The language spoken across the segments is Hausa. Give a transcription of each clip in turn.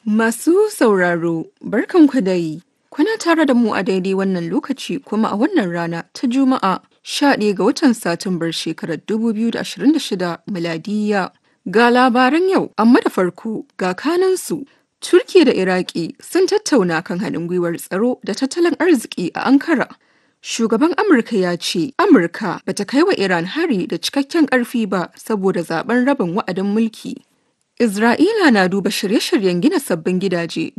Masu sauraro, barkanku dai. Kuna tare da mu a daidai wannan lokaci kuma a wannan rana ta Juma'a 11 ga watan Satumbar shekarar 2026 miladiya. Ga labaran yau, amma da farko ga kanansu. Turki da Iraki sun tattauna kan haɗin gwiwar tsaro da tattalin arziki a Ankara. Shugaban Amurka ya ce Amurka bata kai wa Iran hari da cikakken ƙarfi ba saboda zaben rabin wa'adin mulki. Isra'ila na duba shirye-shiryen gina sabbin gidaje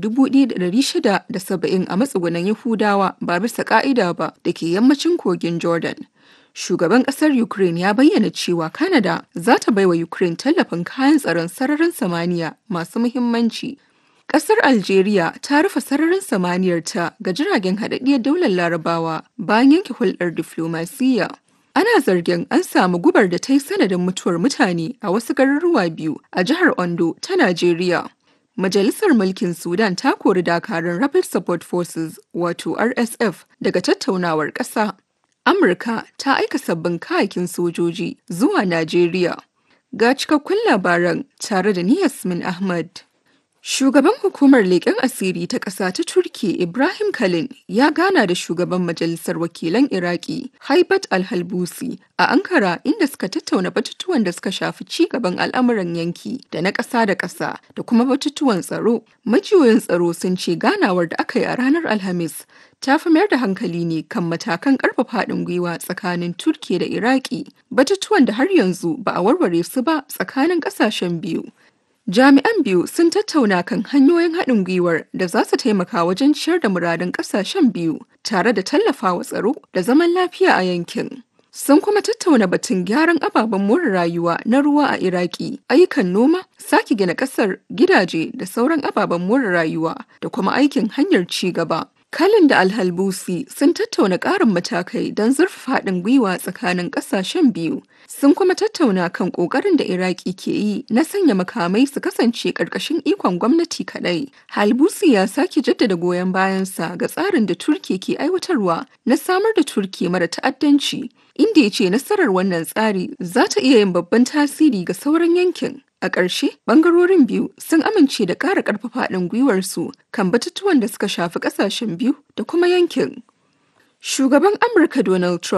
1,670 a matsugunan Yahudawa ba bisa ka'ida ba da ke yammacin kogin Jordan. Shugaban ƙasar Ukraine ya bayyana cewa Canada za ta baiwa Ukraine tallafin kayan tsaron sararin samaniya masu muhimmanci. Ƙasar Algeria ta rufe sararin samaniyarta ga jiragen haɗaɗɗiyar daular Larabawa bayan yanke hulɗar diflomasiyya. Ana zargin an samu gubar da ta yi sanadin mutuwar mutane a wasu garuruwa biyu a jihar Ondo ta Najeriya. Majalisar Mulkin Sudan ta kori dakarun Rapid Support Forces wato RSF daga tattaunawar ƙasa. Amurka ta aika sabbin kayakin sojoji zuwa Najeriya. Ga cikakkun labaran tare da ni Yasmin Ahmad. Shugaban hukumar leƙen asiri ta ƙasa ta Turki Ibrahim Kalin ya gana da shugaban majalisar wakilan Iraki Haibat Al-Halbusi a Ankara inda suka tattauna batutuwan da suka shafi ci gaban al'amuran yanki da na ƙasa da ƙasa da kuma batutuwan tsaro. Majiyoyin tsaro sun ce ganawar da aka yi a ranar Alhamis ta fi mayar da hankali ne kan matakan ƙarfafa haɗin gwiwa tsakanin Turki da Iraki batutuwan da har yanzu ba a warware su ba tsakanin ƙasashen biyu. Jami'an biyu sun tattauna kan hanyoyin haɗin gwiwar da za su taimaka wajen ciyar da muradun ƙasashen biyu tare da tallafawa tsaro da zaman lafiya a yankin. Sun kuma tattauna batun gyaran ababen more rayuwa na ruwa a Iraki, ayyukan noma, sake gina ƙasar, gidaje da sauran ababen more rayuwa da kuma aikin hanyar ci gaba. Kalin da Alhalbusi sun tattauna ƙarin matakai don zurfafa haɗin gwiwa tsakanin ƙasashen biyu. Sun kuma tattauna kan ƙoƙarin da Iraki ke yi na sanya makamai su kasance ƙarƙashin ikon gwamnati kaɗai. Halbusi ya sake jaddada goyon bayansa ga tsarin da Turki ke aiwatarwa na samar da Turki mara ta'addanci, inda ya ce nasarar wannan tsari za ta iya yin babban tasiri ga sauran yankin. A ƙarshe, ɓangarorin biyu sun amince da ƙara ƙarfafa haɗin gwiwarsu kan batutuwan da suka shafi ƙasashen biyu da kuma yankin. Shugaban Amurka Donald Trump